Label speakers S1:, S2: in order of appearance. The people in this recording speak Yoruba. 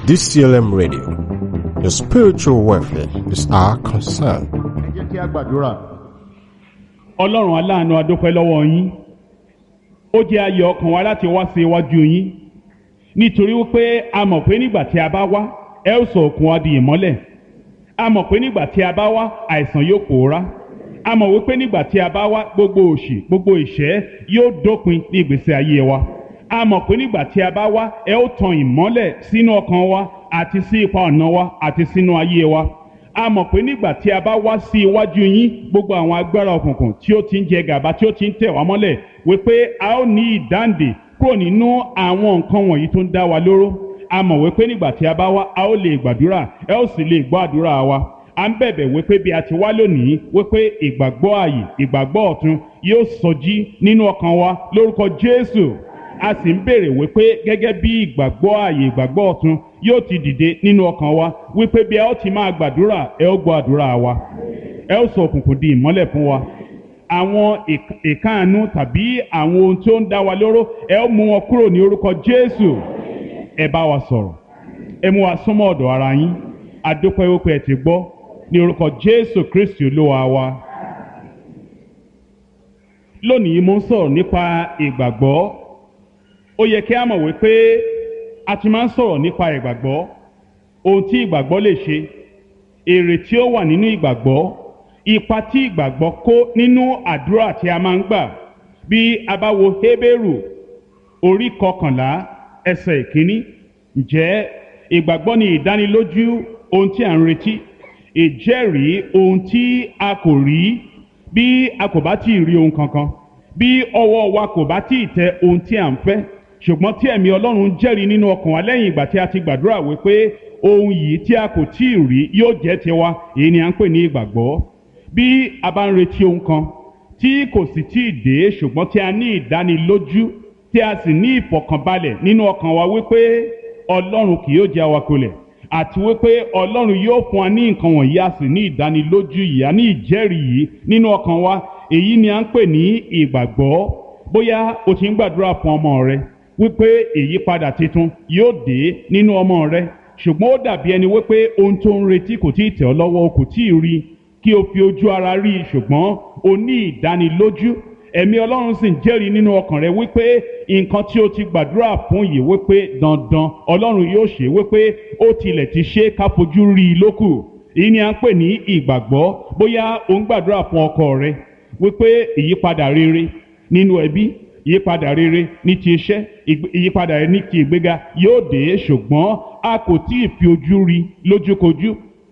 S1: DCLM Radio. Your spiritual welfare is our concern.
S2: ẹ jẹ́ kí a gbàdúrà.
S3: ọlọ́run aláàánú adúpẹ́ lọ́wọ́ yín ó jẹ́ ayọ̀ ọkàn wa láti wá sí iwájú yín nítorí wípé a mọ̀ pé nígbà tí a bá wá ẹ ó sọ òkun wa di ìmọ́lẹ̀ a mọ̀ pé nígbà tí a bá wá àìsàn yóò pòórá a mọ̀ wípé nígbà tí a bá wá gbogbo òṣì gbogbo ìṣẹ́ yóò dópin ní ìgbésí ayé wa a mọ̀ pé nígbà tí a bá wá ẹ ó tan ìmọ́lẹ̀ sínú ọkàn wa àti sí ipa ọ̀nà wa àti sínú ayé wa a mọ̀ pé nígbà tí a bá wá sí iwájú yín gbogbo àwọn agbára òkùnkùn tí ó ti ń jẹ gàba tí ó ti ń tẹ̀ wá mọ́lẹ̀ wípé a ó ní ìdáǹdè kúrò nínú àwọn nǹkan wọ̀nyí tó ń dá wa lóró a mọ̀ wípé nígbà tí a bá wá a ó lè gbàdúrà ẹ ó sì lè gbọ́ àdúrà wa a ń bẹ̀bẹ̀ wípé bí a ti wá lónìí wípé ìgbàgbọ́ ààyè ìgbàgbọ́ ọ̀tun yóò sọjí nínú ọkàn wa lórúkọ Jésù a sì ń béèrè wípé gẹ́gẹ́ bí ìgbàgbọ́ ààyè ìgbàgbọ́ ọ̀tun yóò ti dìde nínú ọkàn wa wípé bí ẹ ó ti máa gbàdúrà ẹ ó gbọ́ àdúrà wa ẹ ó sọ òkùnkùn di ìmọ́lẹ̀ fún wa àwọn ìk- ìkáàánú tàbí àwọn ohun tí ó ń dá wa lóró ẹ ó mú wọn kúrò ní orúkọ Jésù ẹ bá wa sọ̀rọ̀ ẹ mú wa súnmọ́ ọ̀dọ̀ ara yín adúpẹ́ wípé ẹ ti gbọ́ ní orúkọ Jésù Kristi olúwa wa lónìí mo ń sọ̀rọ̀ nípa ìgbàgbọ́ ó yẹ kí a mọ̀ wípé a ti máa ń sọ̀rọ̀ nípa ìgbàgbọ́ ohun tí ìgbàgbọ́ lè ṣe èrè tí ó wà nínú ìgbàgbọ́ ipa tí ìgbàgbọ́ kó nínú àdúrà tí a máa ń gbà bí a bá wo Hébérù orí kọkànlá ẹsẹ̀ ìkíní ǹjẹ́ ìgbàgbọ́ ni ìdánilójú ohun tí a ń retí ìjẹ́rìí ohun tí a kò rí bí a kò bá tí ì rí ohun kankan bí ọwọ́ wa kò bá tí ì tẹ ohun tí à ń fẹ́ ṣùgbọ́n tí ẹ̀mí Ọlọ́run jẹ́rìí nínú ọkàn wa lẹ́yìn ìgbà tí a ti gbàdúrà wípé ohun yìí tí a kò tí ì rí yóò jẹ́ tiwa èyí ni à ń pè ní ìgbàgbọ́ bí a bá ń retí ohun kan tí kò sì tí ì dé ṣùgbọ́n tí a ní ìdánilójú tí a sì ní ìfọ̀kànbalẹ̀ nínú ọkàn wa wípé Ọlọ́run kì yóò jẹ́ awakolẹ̀ àti wípé Ọlọ́run yóò fún wa ní nǹkan wọ̀nyí a sì ní ìdánilójú yìí a ní ìjẹ́rìí yìí nínú ọkàn wa èyí ni à ń pè ní ìgbàgbọ́ bóyá o ti ń gbàdúrà fún ọmọ rẹ wípé ìyípadà tuntun yóò dé nínú ọmọ rẹ ṣùgbọ́n ó dàbí ẹni wípé ohun tó ń retí kò tí ì tẹ̀ ọ́ lọ́wọ́ o kò tí ì rí kí o fi ojú ara rí i ṣùgbọ́n o ní ìdánilójú ẹ̀mí ọlọ́run sì ń jẹ́rìí nínú ọkàn rẹ wípé nǹkan tí o ti gbàdúrà fún yìí wípé dandan ọlọ́run yóò ṣe wípé ó tilẹ̀ ti ṣe ká fojú rí i lókù èyí ni à ń pè ní ìgbàgbọ́ bóyá o ń gbàdúrà fún ọkọ rẹ wípé ìyípadà rere nínú ẹbí ìyípadà rere ní ti iṣẹ́ ìgbé- ìyípadà rere ní ti ìgbéga yóò dé ṣùgbọ́n a kò tí ì fi ojú rí lójúkojú